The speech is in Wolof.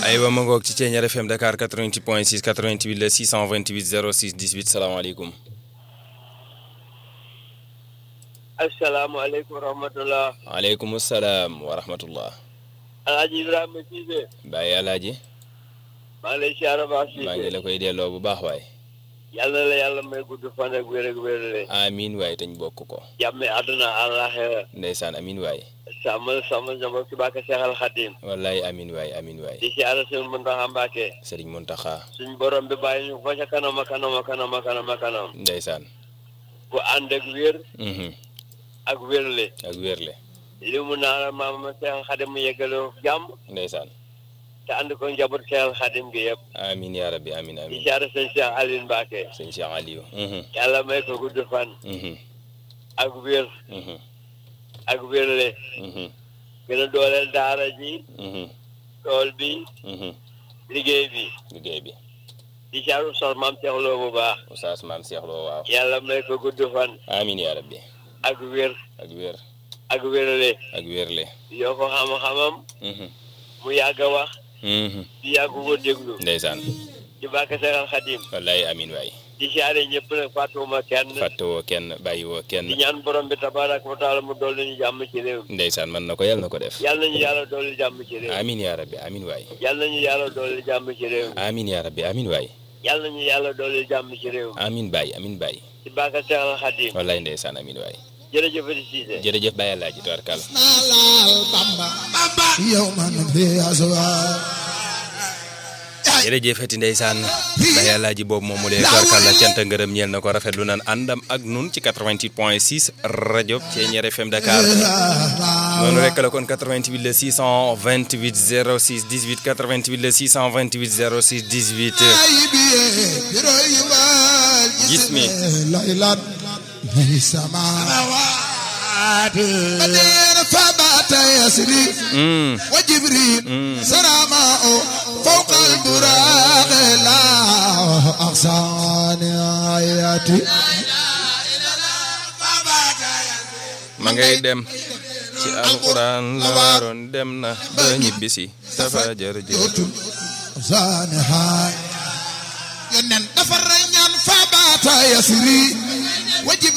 aywa ma ngoog ci Thiéniere FM Dakar 88 point 6 88 la 628 06 18 salaamaaleykum. asalaamaaleykum wa rahmatulah. waaleykum salaam wa rahmatullah. Alaaji Ibrahima Cissé. Baye Alaaji. maa ngi lay siyaare baax Cissé. maa ngi la koy delloo bu baax waay. yàlla la yàlla may gudd fan ak wér ak wérle. amiin waay tañ bokk ko. jàmme àdduna àllaaxira. ndeysaan amiin waay. sàmmal sàmmal njaboot ci bàkk Seexal Xadim. wallaay amiin waay amiin waay. di siyaare suñu Muntaxa Mbàkke. Sëriñ Muntaxa. suñ borom bi bàyyi ñu fa ca kanam a kanam a kanam a kanam a kanam. ndeysaan. bu ànd ak wér mhm ak wérle. ak wérle. li mu naan maama Seexal Xadim mu yeggaloo jàmm. ndeysaan. te ànd ko njaboot Seexal Xadim gi yëpp. amiin yaa rabbi amiin di amiin. siyaare sëñ Cheikh Aline Mbàkke. sëñ Cheikh Aliou. mhm yàlla may ko gudd fan. mhm ak wér mhm ak wérle. mhm gën a dooleel daara ji mhm tool bi mhm liggéey bi liggéey bi. di caaru sos maam seexloo bu baax Oustaz Maam Cheikh Lo waaw. yàlla may ko gudd fan amiin yaa rabbi. ak wér ak wér. ak wérale ak wérle. yoo ko xam-xamam mhm mu yàgg a wax mhm di yàgg ko déglu ndeysaan. ci bàkk Seexal Xadim wallaay amiin waay. di siyaare ñëpp nag fàttewuma kenn fàttewoo kenn bàyyiwoo di kenn. ñaan borom bi tabaaraka wa taala mu dolli ñu jàmm ci réew mi ndeysaan mën na ko yàlla na ko def. yàlla nañu yàlla dolli jàmm ci réew mi amiin yaa rabbi amiin waay. yàlla nañu yàlla dolli jàmm ci réew mi amiin yaa rabbi amiin waay. yàlla nañu yàlla dolli jàmm ci réew mi amiin baay amiin baay. ci bàkk Seexal Xadim wallaay ndeysaan amiin waay. jërëjëf di Siise jërëjëf Baye Alaaji tubarkal. laal Bamba yow man bi aswa jërëjëf ati ndeysaan Baye Alaaji boobu moom mu dee tubarkal la cant ngërëm ñeel na ko rafetlu nan àndam ak nun ci 88 point 6 rajo Thiéniere FM Dakar. noonu rek la kon 88 le 628 06 18 88 le 628 06 18. ay biye biro yi wal Gis mi. laylat mi sama badena fabata yasri Mm. wa jibril sarama o fawqa al buraq la aghsani ayati ma ngay dem ci alquran la waroon dem na ba ñibbisi dafa jërëjëf yotul aghsani hay yonen dafa ñaan fabata yasri wa jibril